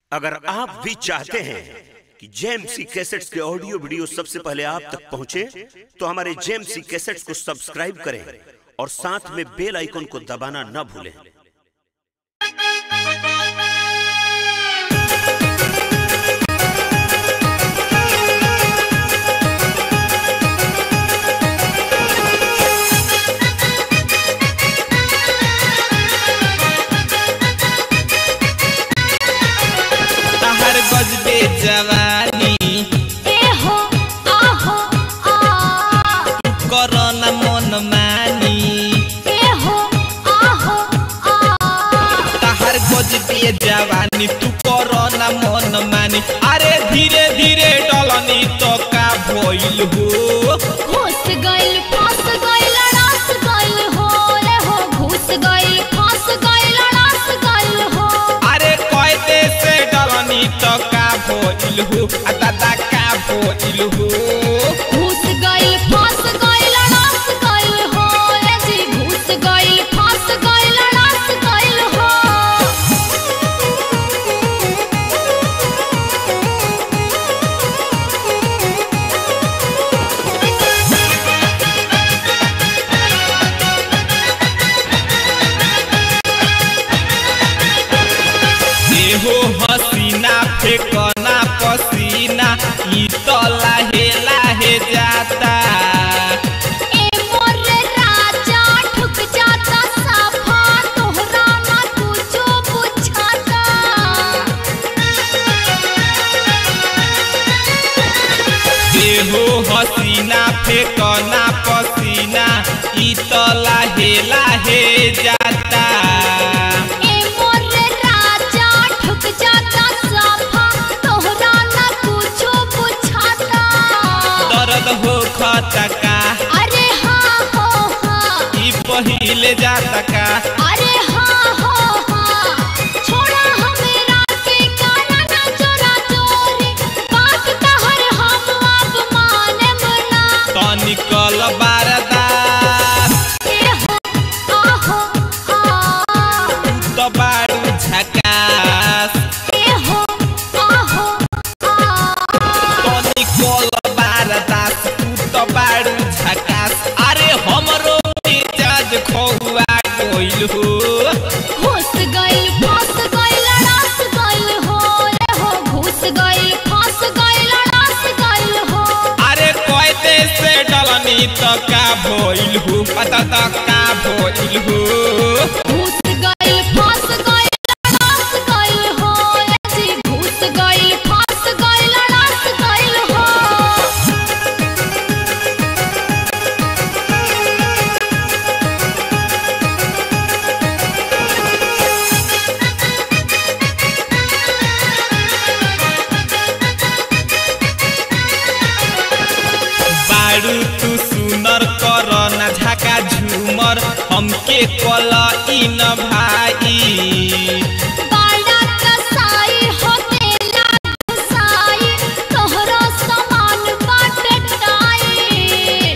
अगर आप भी चाहते हैं कि जेएमसी कैसेट्स के ऑडियो वीडियो सबसे पहले आप तक पहुंचे, तो हमारे जेएमसी कैसेट्स को सब्सक्राइब करें और साथ में बेल आइकन को दबाना न भूलें तहर गजबे जवानी एहो आहो आ करना मन मानी एहो आहो आ तहर गजबे जवानी तू करना मन मानी अरे धीरे धीरे डलनी तो का भइल हो घुस गइल फंस गइल रास गइल हो रे हो घुस गइल फंस गइल रास गइल हो अरे कहते से डलनी तो का भइल हो आ दादा का भइल हो घुस गइल फंस गइल रास गइल हो रे जी घुस गइल फंस गइल रास गइल हो एहो हसीना फेकना पसीना ई तो लाहे लाहे जाता ए मोर राजा ठुक जाता साफा तोहरा ना कुछो बुझाता एहो हसीना फेकना पसीना ई तो लाहे लाहे जाता ए मोर राजा ठुक जाता साफा तोहरा ना कुछो बुझाता दर्द हो खतका अरे हाँ हो हाँ ई पहिले जाता का अरे हाँ हो हाँ छोड़ा हमरा के काना ना चोरा चोरी बात कहर हम अब माने मना तो निकल बारदास ए हो आहो आ तो बारू झकास ए हो आहो आ तो निकल बारदास तू तो बारू झकास अरे हमरो मिजाज खौआ गइल हो घुस गइल फंस गइल रास गइल हो रे हो घुस गइल फंस गइल रास गइल हो अरे कहते से डलनी तो का भइल हो पता तो का भइल हो घुस गइल फंस गइल रास गइल हो रे जी घुस गइल फंस गइल रास गइल हो बारू तू सुनर कर न झाका झूमर हमके कल इन भाई बाड़ा कसाई होतेला घुसाई तोहरो सामान बाटे टाई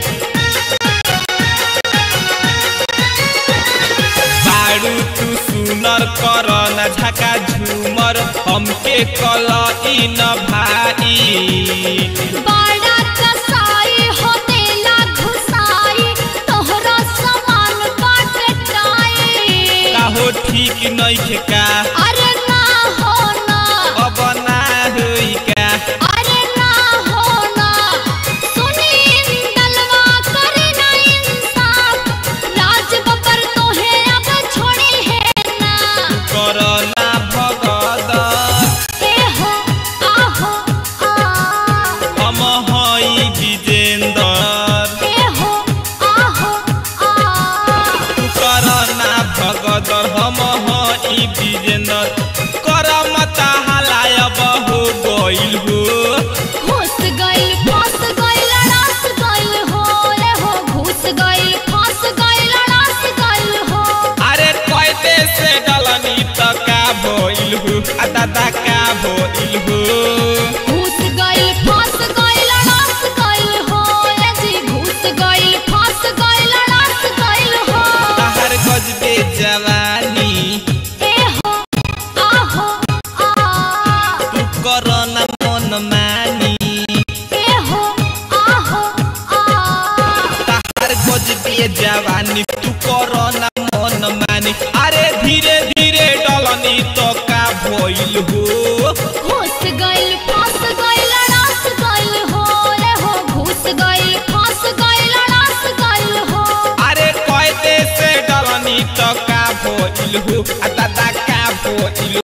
बारू तू सुनर कर न झाका झूमर हमके कल इन भाई बाड़ा कसाई होतेला घुसाई तोहरो सामान बाटे टाई काहो ठीक नइखे का अरे ना हो ना अब ना होई का अरे ना हो ना सुनी डलवा करे ना इंसाफ राज बबर तोहे अब छोड़ी है ना कर ना भगद ए हो आहो आ हम हई विजेंदर ए हो आहो आ तू कर ना भगदर हम हई करो ना मन मानी ए हो आहो आ तहार गजबे जवानी तू करो ना मन मानी अरे धीरे धीरे डलनी तो का भइल हो घुस गइल फंस गइल अड़ास गइल हो ए हो घुस गइल फंस गइल अड़ास गइल हो अरे कैदे से डलनी तो का भइल हो आ दादा का भइल